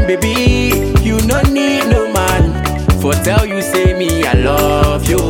Baby, you no need no man for tell you say me I love you.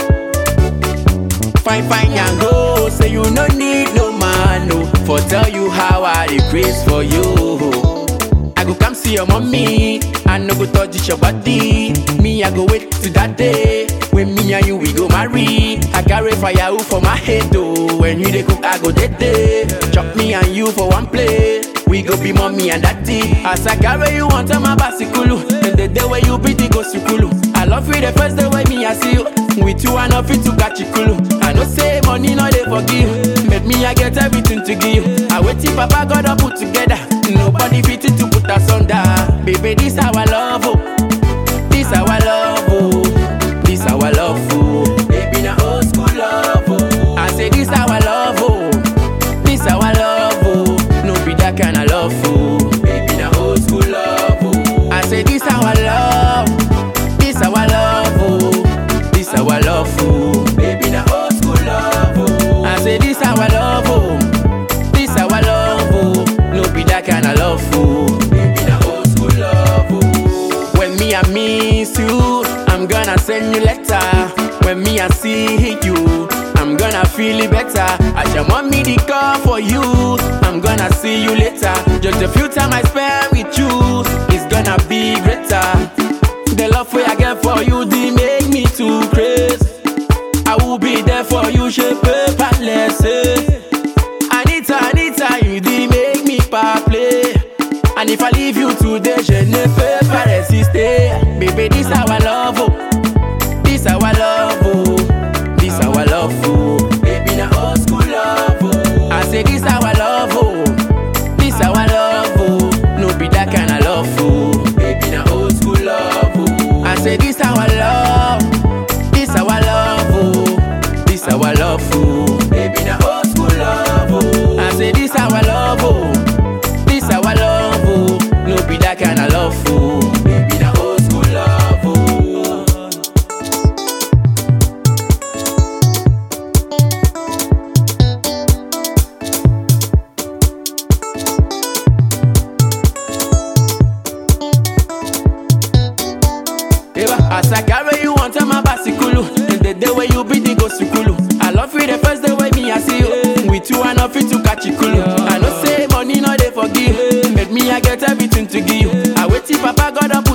Fine, fine and go. Say you no need no man no for tell you how I dey craze for you. I go come see your mommy, I no go touch your body. Me I go wait till that day when me and you we go marry. I carry fire for my head though. When you dey cook I go dead day. Chop me and you for one plate. We go be mommy and daddy. As I carry you on my bicycle, and the day where you be the go sukulu. I love you the first day when me I see you. With you I no fit to catch you kulu. I know say money no dey forgive. Make me I get everything to give. I wait till Papa God up put together. Nobody fit to put us under. Baby, this our love, oh. This our love, oh. This our love, oh. Baby, na old school love, oh. I say this our love, oh. This our love, oh. No be that kind of love, oh. Baby, na old school love, oh. I say this our love. This our love, oh. This our love, oh. Baby, na old school love, oh. I say this our love, oh. This our love, oh. No be that kind of love, oh. Baby, na old school love, oh. When me I miss you, I'm gonna send you letter. When me I see you, I'm gonna feel it better. I just want me the call for you. I'm gonna see you later. Just a few time I spend with you, it's gonna be greater. The love way I get for you, they make me too crazy. I will be there for you, shape palace. Anita, Anita, you did make me pa play. And if I leave you today, je ne peux pas résister. Baby, this our love, oh. This our love, oh. This our love, oh. Baby, na old school love, oh. I say this our love, oh. This our love, oh. No be that kind of love, oh. Baby, na old school love, oh. I say this our love. This our love, oh. This our love, oh. Baby, na old school love, oh. I say this our love, oh. This our love, oh. No be that kind of love, oh. Baby, na old school love, oh. Eva, as I carry you on my bicycle, and the day where you be the go sukulu. I love you the first day when me I see you. With you I no fit to catch you kulu. I know say money no dey forgive. Make me I get everything to give. I wait till Papa God up